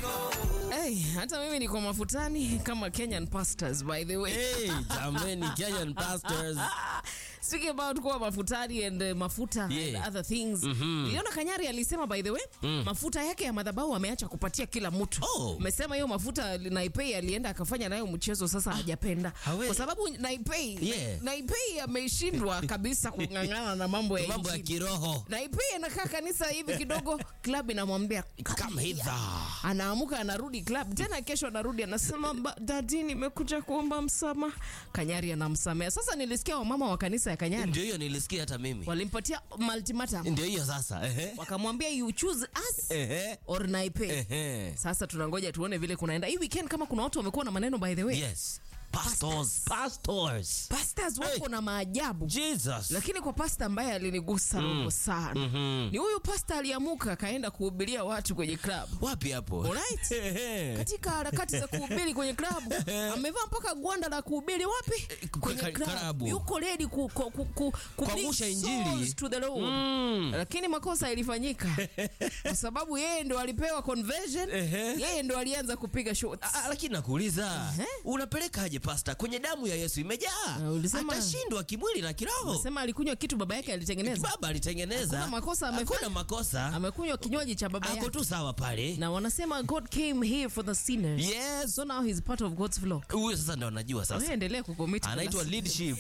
Hey, hata mimi niko mafutani kama Kenyan pastors by the way. Hey, jameni Kenyan pastors. Speaking about kuwa mafutani and uh, mafuta Yeah. and other things. Niliona Kanyari alisema by the way, mafuta yake ya madhabahu ameacha kupatia kila mtu. Oh. Umesema hiyo mafuta Naipei alienda akafanya nayo mchezo sasa hajapenda. hawe- Kwa sababu Naipei Yeah. Naipei ameshindwa kabisa kung'ang'ana na mambo ya Mambo ya injili. kiroho. Naipei anakaa kanisa hivi kidogo, club inamwambia Come hither. anaamuka anarudi club tena, kesho anarudi anasema, "Ba- dadi, nimekuja kuomba msamaha. Kanyari anamsamea. Sasa nilisikia wamama wa kanisa ya Kanyari Ndio hiyo nilisikia hata mimi. walimpatia ultimatum, Ndio hiyo sasa. Ehe. wakamwambia you choose us Ehe. or Naipei. Ehe. Sasa tunangoja tuone vile kunaenda hii weekend, kama kuna watu wamekuwa na maneno by the way. Yes. Pastors. Pastors. Pastors wako Hey. na maajabu Jesus. lakini kwa pasta ambaye alinigusa roho sana ni huyu pasta aliamuka akaenda kuhubiria watu kwenye club Wapi hapo? Alright. Ehe. katika harakati za kuhubiri kwenye klabu amevaa mpaka gwanda la kuhubiri wapi kwenye ka- klabu klabu. yuko ready ku, ku, ku, ku, ku Kuangusha bring injili. souls to the Lord lakini makosa ilifanyika kwa sababu yeye ndo alipewa conversion Ehe. yeye ndo alianza kupiga shots Ah, lakini nakuuliza unapelekaje pasta kwenye damu ya Yesu imejaa Ah, ulisema- atashindwa kimwili na kiroho sema alikunywa kitu baba yake alitengeneza baba alitengeneza Hakuna makosa amefanya. Hakuna makosa amekunywa kinywaji cha baba ako yake tu sawa pale na wanasema God came here for the sinners yes so now he's part of God's flock huyo sasa ndo anajua sasa Wewe endelea kucommit anaitwa kwa leadership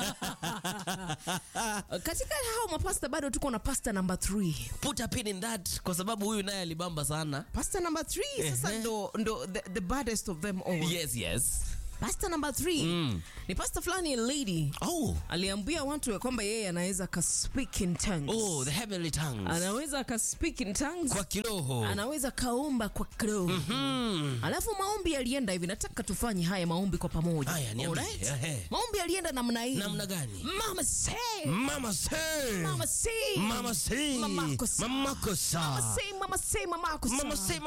katika hao mapasta bado tuko na pasta number 3 put a pin in that kwa sababu huyu naye alibamba sana pasta number 3 sasa Ehe. ndo, ndo the, the baddest of them all yes yes pasta number 3 ni pasta fulani lady oh aliambia watu ya kwamba yeye anaweza ka speak in tongues oh the heavenly tongues anaweza ka speak in tongues kwa kiroho anaweza kaomba kwa kiroho alafu maombi yalienda hivi nataka tufanye haya maombi kwa pamoja Haya, niambie. Alright? Ehe. maombi yalienda namna hii namna gani mama say mama say mama say mama say Mamako say. mamako say mama say mama say mamako mama say say